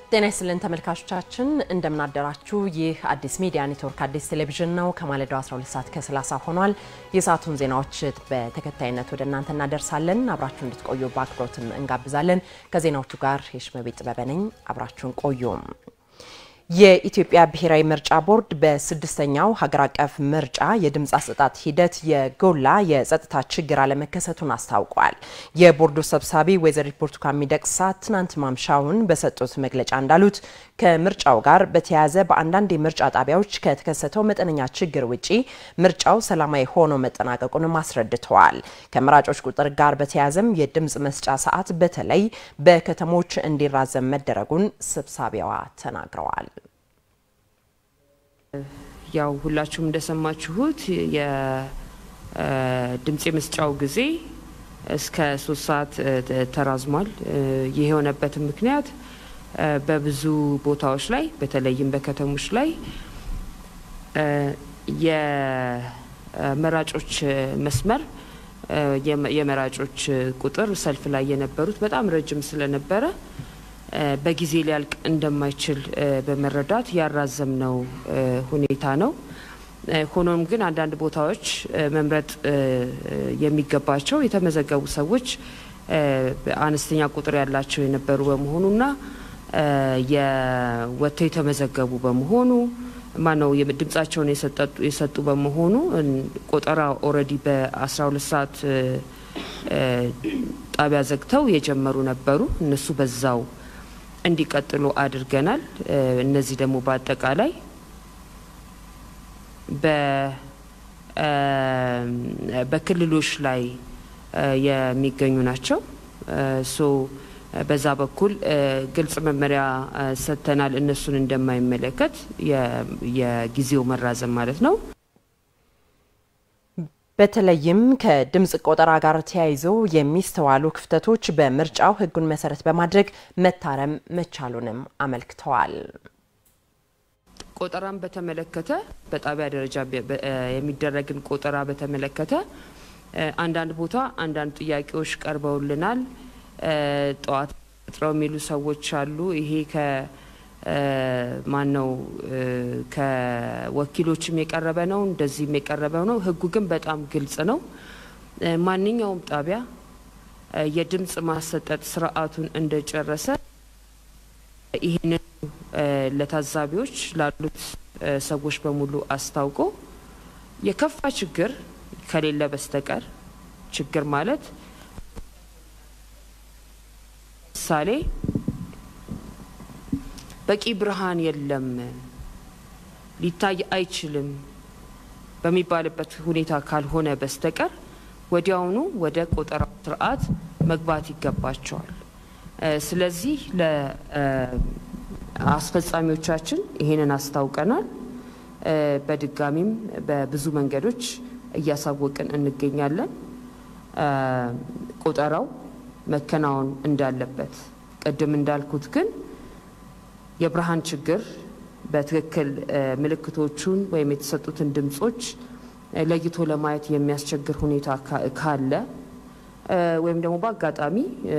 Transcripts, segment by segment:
ጤና ይስጥልን ተመልካቾቻችን፣ እንደምናደራችሁ። ይህ አዲስ ሚዲያ ኔትወርክ አዲስ ቴሌቪዥን ነው። ከማለዳው 12 ሰዓት ከ30 ሆኗል። የሰዓቱን ዜናዎች በተከታይነት ወደ እናንተ እናደርሳለን። አብራችሁ እንድትቆዩ በአክብሮትም እንጋብዛለን። ከዜናዎቹ ጋር የሽመቤት ጥበበ ነኝ። አብራችሁን ቆዩም። የኢትዮጵያ ብሔራዊ ምርጫ ቦርድ በስድስተኛው ሀገር አቀፍ ምርጫ የድምፅ አሰጣጥ ሂደት የጎላ የጸጥታ ችግር አለመከሰቱን አስታውቋል። የቦርዱ ሰብሳቢ ወይዘሪት ብርቱካን ሚደቅሳ ትናንት ማምሻውን በሰጡት መግለጫ እንዳሉት ከምርጫው ጋር በተያያዘ በአንዳንድ የምርጫ ጣቢያዎች ከተከሰተው መጠነኛ ችግር ውጪ ምርጫው ሰላማዊ ሆኖ መጠናቀቁንም አስረድተዋል። ከመራጮች ቁጥር ጋር በተያያዘም የድምፅ መስጫ ሰዓት በተለይ በከተሞች እንዲራዘም መደረጉን ሰብሳቢዋ ተናግረዋል። ያው ሁላችሁም እንደሰማችሁት የድምፅ የመስጫው ጊዜ እስከ ሶስት ሰዓት ተራዝሟል። ይህ የሆነበትን ምክንያት በብዙ ቦታዎች ላይ በተለይም በከተሞች ላይ የመራጮች መስመር የመራጮች ቁጥር ሰልፍ ላይ የነበሩት በጣም ረጅም ስለነበረ በጊዜ ሊያልቅ እንደማይችል በመረዳት ያራዘምነው ሁኔታ ነው። ሆኖም ግን አንዳንድ ቦታዎች መምረጥ የሚገባቸው የተመዘገቡ ሰዎች አነስተኛ ቁጥር ያላቸው የነበሩ በመሆኑና የወጥተው የተመዘገቡ በመሆኑ ማነው ድምጻቸውን የሰጡ በመሆኑ ቆጠራ ኦልሬዲ በ12 ሰዓት ጣቢያ ዘግተው የጀመሩ ነበሩ። እነሱ በዛው እንዲቀጥሉ አድርገናል። እነዚህ ደግሞ በአጠቃላይ በክልሎች ላይ የሚገኙ ናቸው። ሶ በዛ በኩል ግልጽ መመሪያ ሰጥተናል። እነሱን እንደማይመለከት የጊዜው መራዘም ማለት ነው። በተለይም ከድምፅ ቆጠራ ጋር ተያይዞ የሚስተዋሉ ክፍተቶች በምርጫው ሕጉን መሰረት በማድረግ መታረም መቻሉንም አመልክተዋል። ቆጠራን በተመለከተ በጣቢያ ደረጃ የሚደረግን ቆጠራ በተመለከተ አንዳንድ ቦታ አንዳንድ ጥያቄዎች ቀርበውልናል። ጠዋት ጥረው የሚሉ ሰዎች አሉ። ይሄ ከ ማን ነው ከወኪሎችም የቀረበ ነው፣ እንደዚህም የቀረበ ነው። ህጉ ግን በጣም ግልጽ ነው። ማንኛውም ጣቢያ የድምፅ ማሰጠት ስርዓቱን እንደጨረሰ ይህንን ለታዛቢዎች ላሉት ሰዎች በሙሉ አስታውቆ የከፋ ችግር ከሌለ በስተቀር ችግር ማለት ምሳሌ በቂ ብርሃን የለም፣ ሊታይ አይችልም በሚባልበት ሁኔታ ካልሆነ በስተቀር ወዲያውኑ ወደ ቆጠራ ስርዓት መግባት ይገባቸዋል። ስለዚህ ለአስፈጻሚዎቻችን ይሄንን አስታውቀናል። በድጋሚም በብዙ መንገዶች እያሳወቅን እንገኛለን። ቆጠራው መከናወን እንዳለበት ቅድም እንዳልኩት ግን የብርሃን ችግር በትክክል ምልክቶቹን ወይም የተሰጡትን ድምጾች ለይቶ ለማየት የሚያስቸግር ሁኔታ ካለ ወይም ደግሞ በአጋጣሚ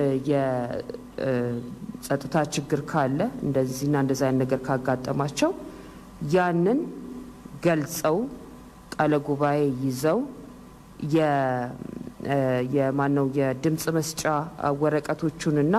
የጸጥታ ችግር ካለ እንደዚህና እንደዚ አይነት ነገር ካጋጠማቸው ያንን ገልጸው ቃለ ጉባኤ ይዘው የማነው የድምፅ መስጫ ወረቀቶቹንና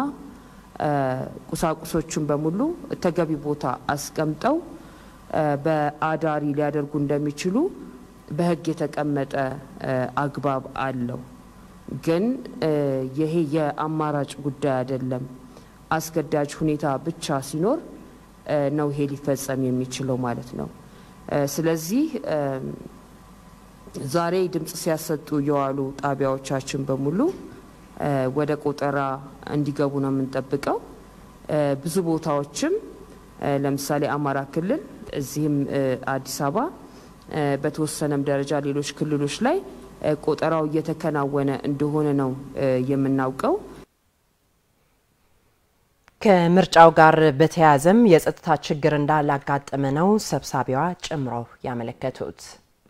ቁሳቁሶቹን በሙሉ ተገቢ ቦታ አስቀምጠው በአዳሪ ሊያደርጉ እንደሚችሉ በሕግ የተቀመጠ አግባብ አለው። ግን ይሄ የአማራጭ ጉዳይ አይደለም። አስገዳጅ ሁኔታ ብቻ ሲኖር ነው ይሄ ሊፈጸም የሚችለው ማለት ነው። ስለዚህ ዛሬ ድምፅ ሲያሰጡ የዋሉ ጣቢያዎቻችን በሙሉ ወደ ቆጠራ እንዲገቡ ነው የምንጠብቀው። ብዙ ቦታዎችም ለምሳሌ አማራ ክልል እዚህም አዲስ አበባ በተወሰነም ደረጃ ሌሎች ክልሎች ላይ ቆጠራው እየተከናወነ እንደሆነ ነው የምናውቀው። ከምርጫው ጋር በተያያዘም የጸጥታ ችግር እንዳላጋጠመ ነው ሰብሳቢዋ ጨምረው ያመለከቱት።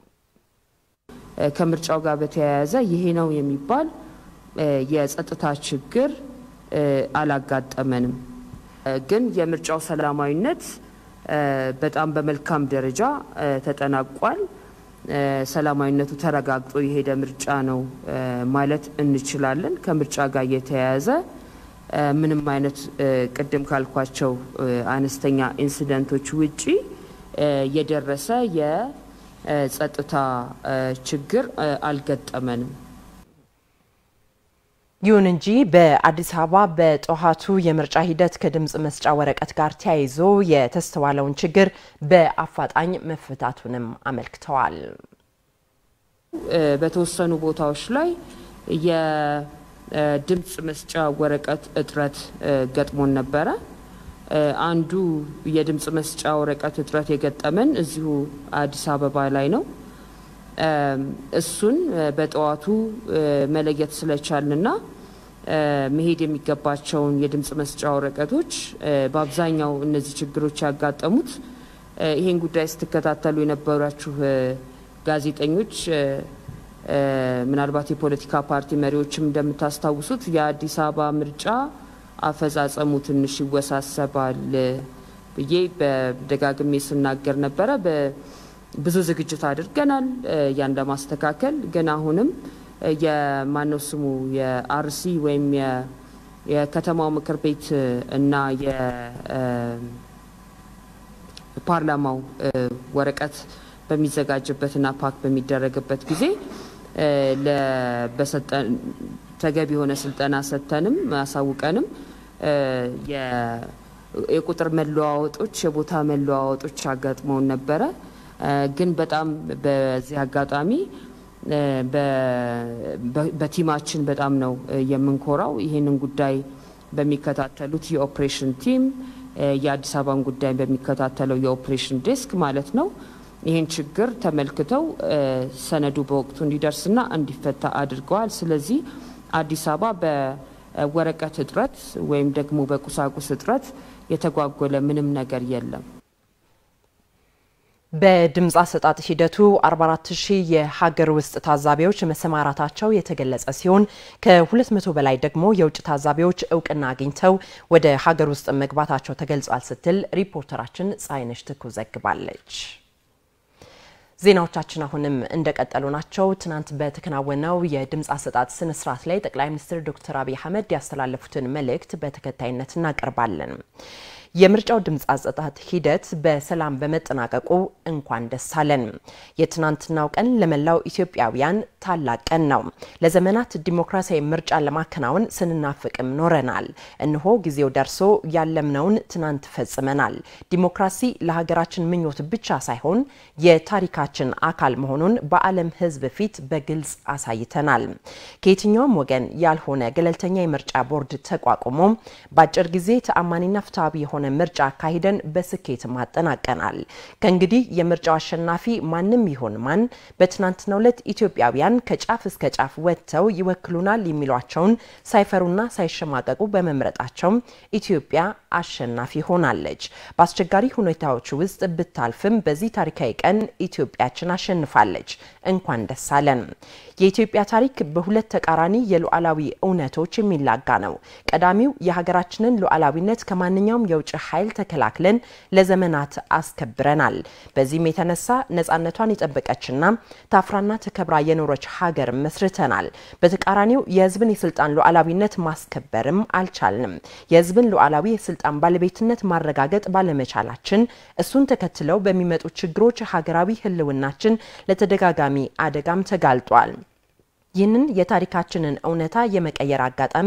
ከምርጫው ጋር በተያያዘ ይሄ ነው የሚባል የጸጥታ ችግር አላጋጠመንም። ግን የምርጫው ሰላማዊነት በጣም በመልካም ደረጃ ተጠናቋል። ሰላማዊነቱ ተረጋግጦ የሄደ ምርጫ ነው ማለት እንችላለን። ከምርጫ ጋር የተያያዘ ምንም አይነት ቅድም ካልኳቸው አነስተኛ ኢንሲደንቶች ውጪ የደረሰ የጸጥታ ችግር አልገጠመንም። ይሁን እንጂ በአዲስ አበባ በጠዋቱ የምርጫ ሂደት ከድምፅ መስጫ ወረቀት ጋር ተያይዞ የተስተዋለውን ችግር በአፋጣኝ መፈታቱንም አመልክተዋል። በተወሰኑ ቦታዎች ላይ የድምፅ መስጫ ወረቀት እጥረት ገጥሞን ነበረ። አንዱ የድምፅ መስጫ ወረቀት እጥረት የገጠመን እዚሁ አዲስ አበባ ላይ ነው። እሱን በጠዋቱ መለየት ስለቻልንና መሄድ የሚገባቸውን የድምፅ መስጫ ወረቀቶች በአብዛኛው እነዚህ ችግሮች ያጋጠሙት ይህን ጉዳይ ስትከታተሉ የነበራችሁ ጋዜጠኞች ምናልባት የፖለቲካ ፓርቲ መሪዎችም እንደምታስታውሱት የአዲስ አበባ ምርጫ አፈጻጸሙ ትንሽ ይወሳሰባል ብዬ በደጋግሜ ስናገር ነበረ። ብዙ ዝግጅት አድርገናል ያን ለማስተካከል ግን አሁንም የማነው ስሙ የአርሲ ወይም የከተማው ምክር ቤት እና የፓርላማው ወረቀት በሚዘጋጅበትና ፓክ በሚደረግበት ጊዜ ተገቢ የሆነ ስልጠና ሰጥተንም አሳውቀንም የቁጥር መለዋወጦች፣ የቦታ መለዋወጦች አጋጥመውን ነበረ። ግን በጣም በዚህ አጋጣሚ በቲማችን በጣም ነው የምንኮራው። ይህንን ጉዳይ በሚከታተሉት የኦፕሬሽን ቲም የአዲስ አበባን ጉዳይ በሚከታተለው የኦፕሬሽን ዴስክ ማለት ነው ይህን ችግር ተመልክተው ሰነዱ በወቅቱ እንዲደርስና እንዲፈታ አድርገዋል። ስለዚህ አዲስ አበባ በወረቀት እጥረት ወይም ደግሞ በቁሳቁስ እጥረት የተጓጎለ ምንም ነገር የለም። በድምፅ አሰጣጥ ሂደቱ 44 ሺህ የሀገር ውስጥ ታዛቢዎች መሰማራታቸው የተገለጸ ሲሆን ከ200 በላይ ደግሞ የውጭ ታዛቢዎች እውቅና አግኝተው ወደ ሀገር ውስጥ መግባታቸው ተገልጿል ስትል ሪፖርተራችን ፀሐይነሽ ትኩ ዘግባለች። ዜናዎቻችን አሁንም እንደቀጠሉ ናቸው። ትናንት በተከናወነው የድምፅ አሰጣጥ ስነስርዓት ላይ ጠቅላይ ሚኒስትር ዶክተር አብይ አህመድ ያስተላለፉትን መልእክት በተከታይነት እናቀርባለን። የምርጫው ድምፅ አሰጣጥ ሂደት በሰላም በመጠናቀቁ እንኳን ደስ አለን። የትናንትናው ቀን ለመላው ኢትዮጵያውያን ታላቅ ቀን ነው። ለዘመናት ዲሞክራሲያዊ ምርጫን ለማከናወን ስንናፍቅም ኖረናል። እነሆ ጊዜው ደርሶ ያለምነውን ትናንት ፈጽመናል። ዲሞክራሲ ለሀገራችን ምኞት ብቻ ሳይሆን የታሪካችን አካል መሆኑን በዓለም ሕዝብ ፊት በግልጽ አሳይተናል። ከየትኛውም ወገን ያልሆነ ገለልተኛ የምርጫ ቦርድ ተቋቁሞ በአጭር ጊዜ ተአማኒና ፍትሐዊ የሆነ ምርጫ አካሂደን በስኬት ማጠናቀናል። ከእንግዲህ የምርጫው አሸናፊ ማንም ይሆን ማን በትናንትናው ዕለት ኢትዮጵያውያን ከጫፍ እስከ ጫፍ ወጥተው ይወክሉናል የሚሏቸውን ሳይፈሩና ሳይሸማቀቁ በመምረጣቸው ኢትዮጵያ አሸናፊ ሆናለች። በአስቸጋሪ ሁኔታዎች ውስጥ ብታልፍም በዚህ ታሪካዊ ቀን ኢትዮጵያችን አሸንፋለች። እንኳን ደስ አለን። የኢትዮጵያ ታሪክ በሁለት ተቃራኒ የሉዓላዊ እውነቶች የሚላጋ ነው። ቀዳሚው የሀገራችንን ሉዓላዊነት ከማንኛውም የውጭ ኃይል ተከላክለን ለዘመናት አስከብረናል። በዚህም የተነሳ ነፃነቷን የጠበቀችና ታፍራና ተከብራ የኖረች ሀገር መስርተናል። በተቃራኒው የሕዝብን የስልጣን ሉዓላዊነት ማስከበርም አልቻልንም። የሕዝብን ሉዓላዊ የስልጣን ባለቤትነት ማረጋገጥ ባለመቻላችን እሱን ተከትለው በሚመጡ ችግሮች ሀገራዊ ሕልውናችን ለተደጋጋሚ አደጋም ተጋልጧል። ይህንን የታሪካችንን እውነታ የመቀየር አጋጣሚ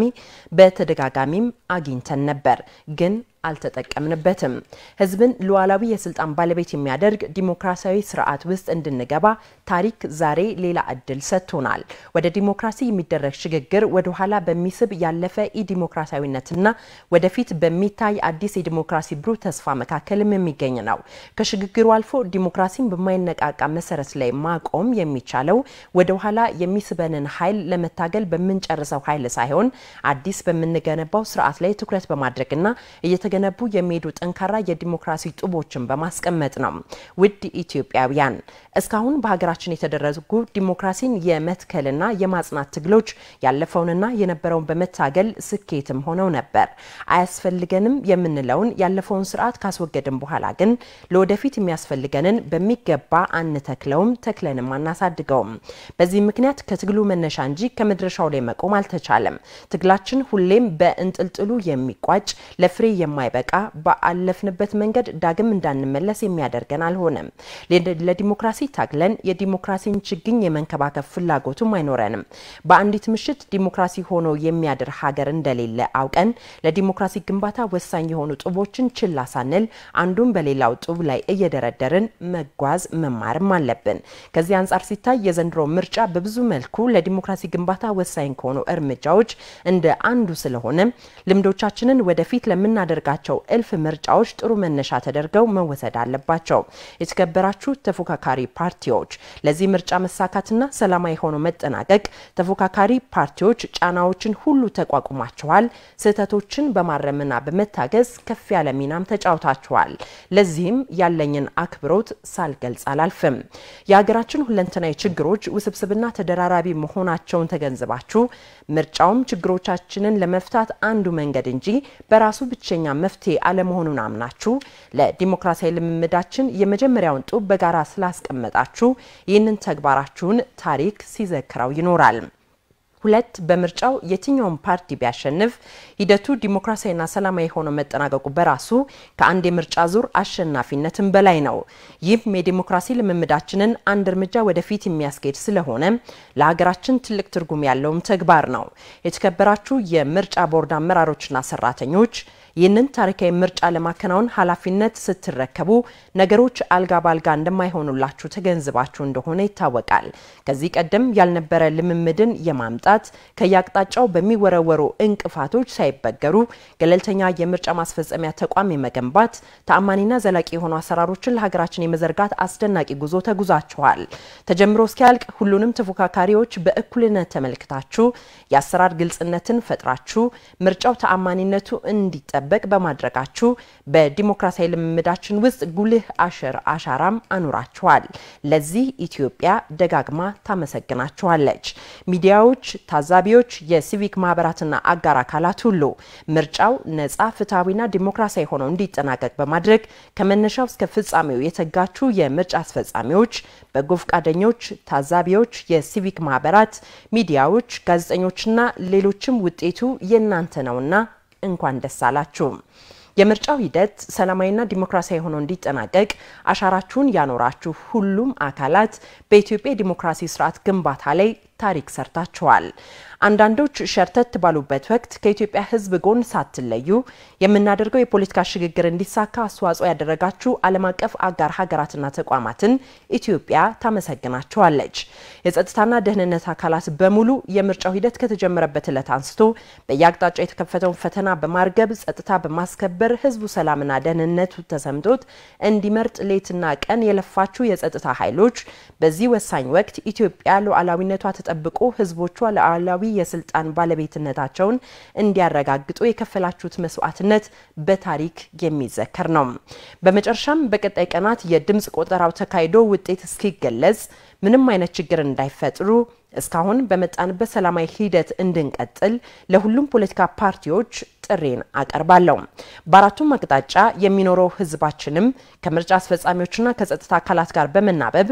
በተደጋጋሚም አግኝተን ነበር ግን አልተጠቀምንበትም። ህዝብን ሉዓላዊ የስልጣን ባለቤት የሚያደርግ ዲሞክራሲያዊ ስርዓት ውስጥ እንድንገባ ታሪክ ዛሬ ሌላ እድል ሰጥቶናል። ወደ ዲሞክራሲ የሚደረግ ሽግግር ወደ ኋላ በሚስብ ያለፈ ኢዲሞክራሲያዊነትና ወደፊት በሚታይ አዲስ የዲሞክራሲ ብሩህ ተስፋ መካከልም የሚገኝ ነው። ከሽግግሩ አልፎ ዲሞክራሲን በማይነቃቃ መሰረት ላይ ማቆም የሚቻለው ወደ ኋላ የሚስበንን ኃይል ለመታገል በምንጨርሰው ኃይል ሳይሆን አዲስ በምንገነባው ስርዓት ላይ ትኩረት በማድረግና እየተገ እየገነቡ የሚሄዱ ጠንካራ የዲሞክራሲ ጡቦችን በማስቀመጥ ነው። ውድ ኢትዮጵያውያን እስካሁን በሀገራችን የተደረጉ ዲሞክራሲን የመትከልና የማጽናት ትግሎች ያለፈውንና የነበረውን በመታገል ስኬትም ሆነው ነበር። አያስፈልገንም የምንለውን ያለፈውን ስርዓት ካስወገድን በኋላ ግን ለወደፊት የሚያስፈልገንን በሚገባ አንተክለውም፣ ተክለንም አናሳድገውም። በዚህ ምክንያት ከትግሉ መነሻ እንጂ ከመድረሻው ላይ መቆም አልተቻለም። ትግላችን ሁሌም በእንጥልጥሉ የሚቋጭ ለፍሬ የማይበቃ በአለፍንበት መንገድ ዳግም እንዳንመለስ የሚያደርገን አልሆነም። ለዲሞክራሲ ታግለን የዲሞክራሲን ችግኝ የመንከባከብ ፍላጎቱም አይኖረንም። በአንዲት ምሽት ዲሞክራሲ ሆኖ የሚያድር ሀገር እንደሌለ አውቀን ለዲሞክራሲ ግንባታ ወሳኝ የሆኑ ጡቦችን ችላ ሳንል አንዱን በሌላው ጡብ ላይ እየደረደርን መጓዝ መማርም አለብን። ከዚህ አንጻር ሲታይ የዘንድሮ ምርጫ በብዙ መልኩ ለዲሞክራሲ ግንባታ ወሳኝ ከሆኑ እርምጃዎች እንደ አንዱ ስለሆነ ልምዶቻችንን ወደፊት ለምናደርጋቸው እልፍ ምርጫዎች ጥሩ መነሻ ተደርገው መወሰድ አለባቸው። የተከበራችሁ ተፎካካሪ ፓርቲዎች ለዚህ ምርጫ መሳካትና ሰላማዊ ሆኖ መጠናቀቅ ተፎካካሪ ፓርቲዎች ጫናዎችን ሁሉ ተቋቁማችኋል። ስህተቶችን በማረምና በመታገዝ ከፍ ያለ ሚናም ተጫውታችኋል። ለዚህም ያለኝን አክብሮት ሳልገልጽ አላልፍም። የሀገራችን ሁለንተናዊ ችግሮች ውስብስብና ተደራራቢ መሆናቸውን ተገንዝባችሁ ምርጫውም ችግሮቻችንን ለመፍታት አንዱ መንገድ እንጂ በራሱ ብቸኛ መፍትሄ አለመሆኑን አምናችሁ ለዲሞክራሲያዊ ልምምዳችን የመጀመሪያውን ጡብ በጋራ ስላስቀመጣችሁ ይህንን ተግባራችሁን ታሪክ ሲዘክረው ይኖራል። ሁለት በምርጫው የትኛውን ፓርቲ ቢያሸንፍ ሂደቱ ዲሞክራሲያዊና ሰላማዊ ሆኖ መጠናቀቁ በራሱ ከአንድ የምርጫ ዙር አሸናፊነትን በላይ ነው። ይህም የዲሞክራሲ ልምምዳችንን አንድ እርምጃ ወደፊት የሚያስኬድ ስለሆነ ለሀገራችን ትልቅ ትርጉም ያለውም ተግባር ነው። የተከበራችሁ የምርጫ ቦርድ አመራሮችና ሰራተኞች ይህንን ታሪካዊ ምርጫ ለማከናወን ኃላፊነት ስትረከቡ ነገሮች አልጋ ባልጋ እንደማይሆኑላችሁ ተገንዝባችሁ እንደሆነ ይታወቃል። ከዚህ ቀደም ያልነበረ ልምምድን የማምጣት ከየአቅጣጫው በሚወረወሩ እንቅፋቶች ሳይበገሩ ገለልተኛ የምርጫ ማስፈጸሚያ ተቋም የመገንባት ተአማኒና ዘላቂ የሆኑ አሰራሮችን ለሀገራችን የመዘርጋት አስደናቂ ጉዞ ተጉዛችኋል። ተጀምሮ እስኪያልቅ ሁሉንም ተፎካካሪዎች በእኩልነት ተመልክታችሁ የአሰራር ግልጽነትን ፈጥራችሁ ምርጫው ተአማኒነቱ እንዲጠ በቅ በማድረጋችሁ በዲሞክራሲያዊ ልምምዳችን ውስጥ ጉልህ አሽር አሻራም አኑራችኋል። ለዚህ ኢትዮጵያ ደጋግማ ታመሰግናችኋለች። ሚዲያዎች፣ ታዛቢዎች፣ የሲቪክ ማህበራትና አጋር አካላት ሁሉ ምርጫው ነጻ ፍትሐዊና ዲሞክራሲያዊ ሆነው እንዲጠናቀቅ በማድረግ ከመነሻው እስከ ፍጻሜው የተጋችሁ የምርጫ አስፈጻሚዎች፣ በጎ ፈቃደኞች፣ ታዛቢዎች፣ የሲቪክ ማህበራት፣ ሚዲያዎች፣ ጋዜጠኞችና ሌሎችም ውጤቱ የእናንተ ነውና እንኳን ደስ አላችሁ። የምርጫው ሂደት ሰላማዊና ዲሞክራሲያዊ ሆኖ እንዲጠናቀቅ አሻራችሁን ያኖራችሁ ሁሉም አካላት በኢትዮጵያ የዲሞክራሲ ስርዓት ግንባታ ላይ ታሪክ ሰርታችኋል። አንዳንዶች ሸርተት ባሉበት ወቅት ከኢትዮጵያ ሕዝብ ጎን ሳትለዩ የምናደርገው የፖለቲካ ሽግግር እንዲሳካ አስተዋጽኦ ያደረጋችሁ ዓለም አቀፍ አጋር ሀገራትና ተቋማትን ኢትዮጵያ ታመሰግናችኋለች። የጸጥታና ደህንነት አካላት በሙሉ የምርጫው ሂደት ከተጀመረበት ዕለት አንስቶ በየአቅጣጫው የተከፈተውን ፈተና በማርገብ ጸጥታ በማስከበር ሕዝቡ ሰላምና ደህንነቱ ተሰምቶት እንዲመርጥ ሌትና ቀን የለፋችሁ የጸጥታ ኃይሎች በዚህ ወሳኝ ወቅት ኢትዮጵያ ሉዓላዊነቷ ተጠብቆ ሕዝቦቿ ሉዓላዊ የስልጣን ባለቤትነታቸውን እንዲያረጋግጡ የከፈላችሁት መስዋዕትነት በታሪክ የሚዘከር ነው። በመጨረሻም በቀጣይ ቀናት የድምፅ ቆጠራው ተካሂዶ ውጤት እስኪገለጽ ምንም አይነት ችግር እንዳይፈጥሩ እስካሁን በመጣንበት ሰላማዊ ሂደት እንድንቀጥል ለሁሉም ፖለቲካ ፓርቲዎች ጥሬን አቀርባለሁ። በአራቱም አቅጣጫ የሚኖረው ህዝባችንም ከምርጫ አስፈጻሚዎችና ከጸጥታ አካላት ጋር በመናበብ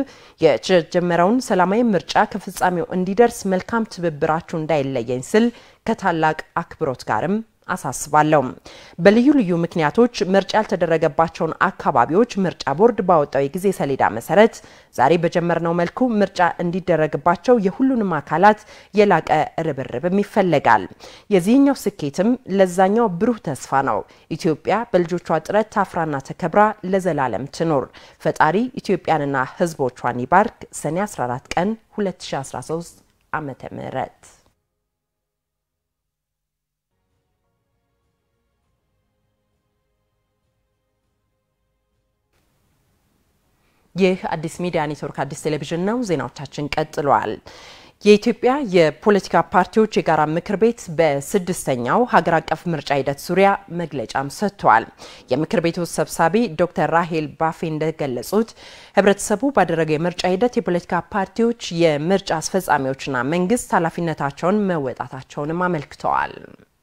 የተጀመረውን ሰላማዊ ምርጫ ከፍጻሜው እንዲደርስ መልካም ትብብራችሁ እንዳይለየኝ ስል ከታላቅ አክብሮት ጋርም አሳስባለሁ። በልዩ ልዩ ምክንያቶች ምርጫ ያልተደረገባቸውን አካባቢዎች ምርጫ ቦርድ ባወጣው የጊዜ ሰሌዳ መሰረት ዛሬ በጀመርነው መልኩ ምርጫ እንዲደረግባቸው የሁሉንም አካላት የላቀ ርብርብም ይፈለጋል። የዚህኛው ስኬትም ለዛኛው ብሩህ ተስፋ ነው። ኢትዮጵያ በልጆቿ ጥረት ታፍራና ተከብራ ለዘላለም ትኖር። ፈጣሪ ኢትዮጵያንና ህዝቦቿን ይባርክ። ሰኔ 14 ቀን 2013 ዓመተ ምህረት ይህ አዲስ ሚዲያ ኔትወርክ አዲስ ቴሌቪዥን ነው። ዜናዎቻችን ቀጥለዋል። የኢትዮጵያ የፖለቲካ ፓርቲዎች የጋራ ምክር ቤት በስድስተኛው ሀገር አቀፍ ምርጫ ሂደት ዙሪያ መግለጫም ሰጥተዋል። የምክር ቤቱ ሰብሳቢ ዶክተር ራሄል ባፌ እንደገለጹት ህብረተሰቡ ባደረገው የምርጫ ሂደት የፖለቲካ ፓርቲዎች፣ የምርጫ አስፈጻሚዎችና መንግስት ኃላፊነታቸውን መወጣታቸውንም አመልክተዋል።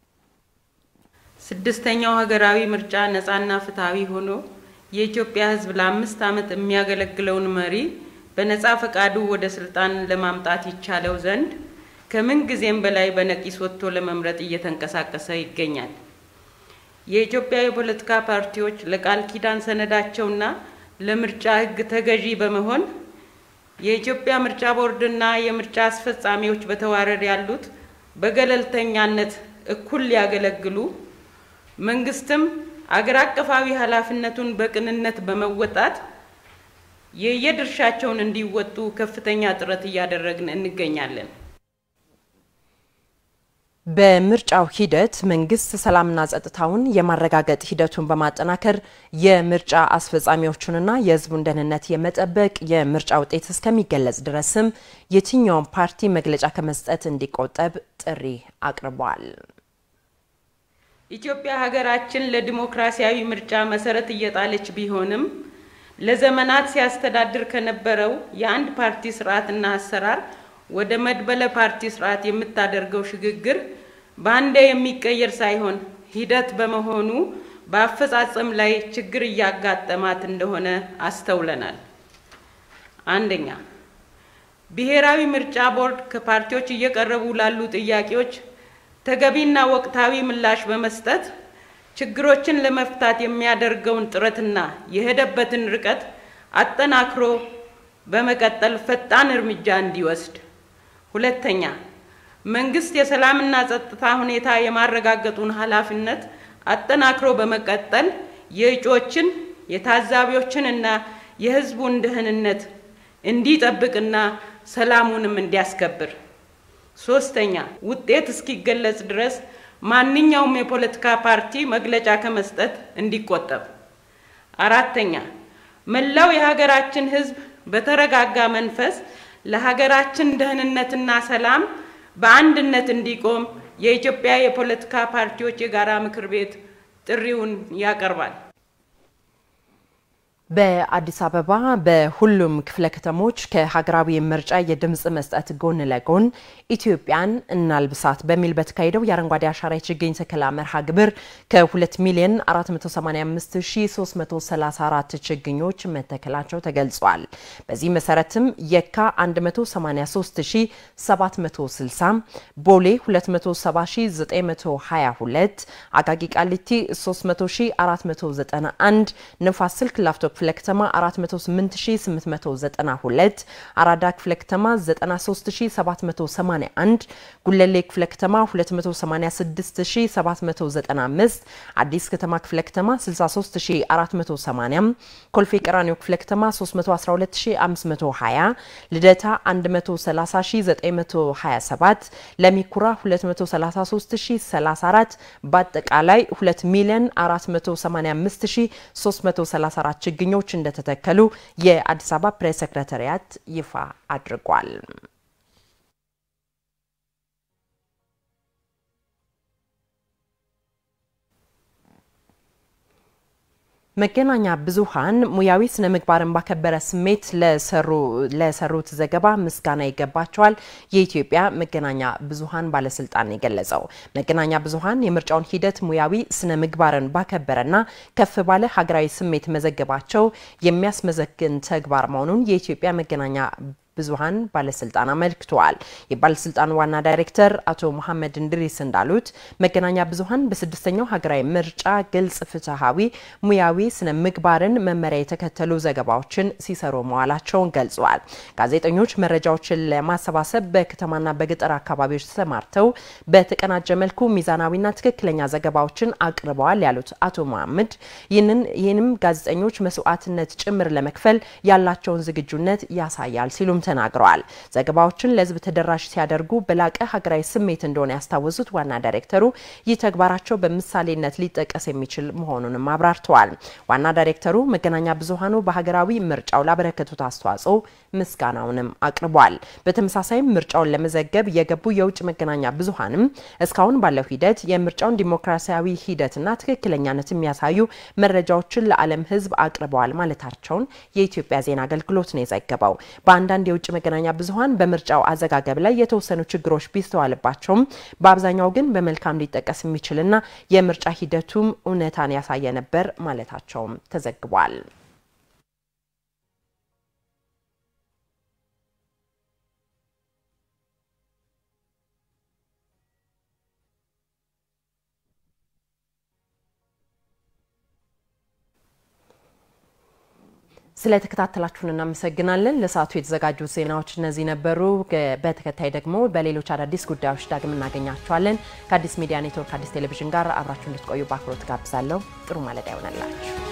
ስድስተኛው ሀገራዊ ምርጫ ነፃና ፍትሐዊ ሆኖ የኢትዮጵያ ህዝብ ለአምስት ዓመት የሚያገለግለውን መሪ በነጻ ፈቃዱ ወደ ስልጣን ለማምጣት ይቻለው ዘንድ ከምን ጊዜም በላይ በነቂስ ወጥቶ ለመምረጥ እየተንቀሳቀሰ ይገኛል። የኢትዮጵያ የፖለቲካ ፓርቲዎች ለቃል ኪዳን ሰነዳቸውና ለምርጫ ህግ ተገዢ በመሆን የኢትዮጵያ ምርጫ ቦርድና የምርጫ አስፈጻሚዎች በተዋረድ ያሉት በገለልተኛነት እኩል ሊያገለግሉ መንግስትም አገር አቀፋዊ ኃላፊነቱን በቅንነት በመወጣት የየድርሻቸውን እንዲወጡ ከፍተኛ ጥረት እያደረግን እንገኛለን። በምርጫው ሂደት መንግስት ሰላምና ጸጥታውን የማረጋገጥ ሂደቱን በማጠናከር የምርጫ አስፈጻሚዎቹንና የህዝቡን ደህንነት የመጠበቅ የምርጫ ውጤት እስከሚገለጽ ድረስም የትኛውም ፓርቲ መግለጫ ከመስጠት እንዲቆጠብ ጥሪ አቅርቧል። ኢትዮጵያ ሀገራችን ለዲሞክራሲያዊ ምርጫ መሰረት እየጣለች ቢሆንም ለዘመናት ሲያስተዳድር ከነበረው የአንድ ፓርቲ ስርዓትና አሰራር ወደ መድበለ ፓርቲ ስርዓት የምታደርገው ሽግግር በአንዴ የሚቀየር ሳይሆን ሂደት በመሆኑ በአፈጻጸም ላይ ችግር እያጋጠማት እንደሆነ አስተውለናል። አንደኛ፣ ብሔራዊ ምርጫ ቦርድ ከፓርቲዎች እየቀረቡ ላሉ ጥያቄዎች ተገቢና ወቅታዊ ምላሽ በመስጠት ችግሮችን ለመፍታት የሚያደርገውን ጥረትና የሄደበትን ርቀት አጠናክሮ በመቀጠል ፈጣን እርምጃ እንዲወስድ። ሁለተኛ፣ መንግስት የሰላምና ጸጥታ ሁኔታ የማረጋገጡን ኃላፊነት አጠናክሮ በመቀጠል የእጩዎችን የታዛቢዎችንና የሕዝቡን ደህንነት እንዲጠብቅና ሰላሙንም እንዲያስከብር። ሶስተኛ፣ ውጤት እስኪገለጽ ድረስ ማንኛውም የፖለቲካ ፓርቲ መግለጫ ከመስጠት እንዲቆጠብ። አራተኛ፣ መላው የሀገራችን ሕዝብ በተረጋጋ መንፈስ ለሀገራችን ደህንነትና ሰላም በአንድነት እንዲቆም የኢትዮጵያ የፖለቲካ ፓርቲዎች የጋራ ምክር ቤት ጥሪውን ያቀርባል። በአዲስ አበባ በሁሉም ክፍለ ከተሞች ከሀገራዊ ምርጫ የድምፅ መስጠት ጎን ለጎን ኢትዮጵያን እናልብሳት በሚል በተካሄደው የአረንጓዴ አሻራ የችግኝ ተከላ መርሃ ግብር ከ2 ሚሊዮን 485334 ችግኞች መተከላቸው ተገልጿል። በዚህ መሰረትም የካ 183760፣ ቦሌ 270922፣ አቃቂ ቃሊቲ 300491፣ ንፋስ ስልክ ላፍቶ ክፍለ ከተማ 408892 አራዳ ክፍለ ከተማ 93781 ጉለሌ ክፍለ ከተማ 286795 አዲስ ከተማ ክፍለ ከተማ 63480 ኮልፌ ቀራኒዮ ክፍለ ከተማ 312520 ልደታ 130927 ለሚኩራ 233034 በአጠቃላይ 2 ሚሊዮን 485334 ችግኞች እንደተተከሉ የአዲስ አበባ ፕሬስ ሰክረታሪያት ይፋ አድርጓል። መገናኛ ብዙኃን ሙያዊ ስነ ምግባርን ባከበረ ስሜት ለሰሩት ዘገባ ምስጋና ይገባቸዋል የኢትዮጵያ መገናኛ ብዙኃን ባለስልጣን የገለጸው። መገናኛ ብዙኃን የምርጫውን ሂደት ሙያዊ ስነ ምግባርን ባከበረና ከፍ ባለ ሀገራዊ ስሜት መዘገባቸው የሚያስመሰግን ተግባር መሆኑን የኢትዮጵያ መገናኛ ብዙኃን ባለስልጣን አመልክተዋል። የባለስልጣኑ ዋና ዳይሬክተር አቶ መሐመድ እንድሪስ እንዳሉት መገናኛ ብዙኃን በስድስተኛው ሀገራዊ ምርጫ ግልጽ፣ ፍትሐዊ፣ ሙያዊ ስነ ምግባርን መመሪያ የተከተሉ ዘገባዎችን ሲሰሩ መዋላቸውን ገልጸዋል። ጋዜጠኞች መረጃዎችን ለማሰባሰብ በከተማና በገጠር አካባቢዎች ተሰማርተው በተቀናጀ መልኩ ሚዛናዊና ትክክለኛ ዘገባዎችን አቅርበዋል ያሉት አቶ መሐመድ ይህንም ጋዜጠኞች መስዋዕትነት ጭምር ለመክፈል ያላቸውን ዝግጁነት ያሳያል ሲሉም ተናግረዋል። ዘገባዎችን ለሕዝብ ተደራሽ ሲያደርጉ በላቀ ሀገራዊ ስሜት እንደሆነ ያስታወሱት ዋና ዳይሬክተሩ ይህ ተግባራቸው በምሳሌነት ሊጠቀስ የሚችል መሆኑንም አብራርተዋል። ዋና ዳይሬክተሩ መገናኛ ብዙኃኑ በሀገራዊ ምርጫው ላበረከቱት አስተዋጽኦ ምስጋናውንም አቅርቧል። በተመሳሳይም ምርጫውን ለመዘገብ የገቡ የውጭ መገናኛ ብዙኃንም እስካሁን ባለው ሂደት የምርጫውን ዲሞክራሲያዊ ሂደትና ትክክለኛነት የሚያሳዩ መረጃዎችን ለዓለም ሕዝብ አቅርበዋል ማለታቸውን የኢትዮጵያ ዜና አገልግሎት ነው የዘገበው። በአንዳንድ የውጭ መገናኛ ብዙኃን በምርጫው አዘጋገብ ላይ የተወሰኑ ችግሮች ቢስተዋልባቸውም በአብዛኛው ግን በመልካም ሊጠቀስ የሚችልና የምርጫ ሂደቱም እውነታን ያሳየ ነበር ማለታቸውም ተዘግቧል። ስለተከታተላችሁን እናመሰግናለን። ለሰዓቱ የተዘጋጁ ዜናዎች እነዚህ ነበሩ። በተከታይ ደግሞ በሌሎች አዳዲስ ጉዳዮች ዳግም እናገኛችኋለን። ከአዲስ ሚዲያ ኔትወርክ አዲስ ቴሌቪዥን ጋር አብራችሁ እንድትቆዩ በአክብሮት ጋብዛለሁ። ጥሩ ማለዳ ይሆነላችሁ።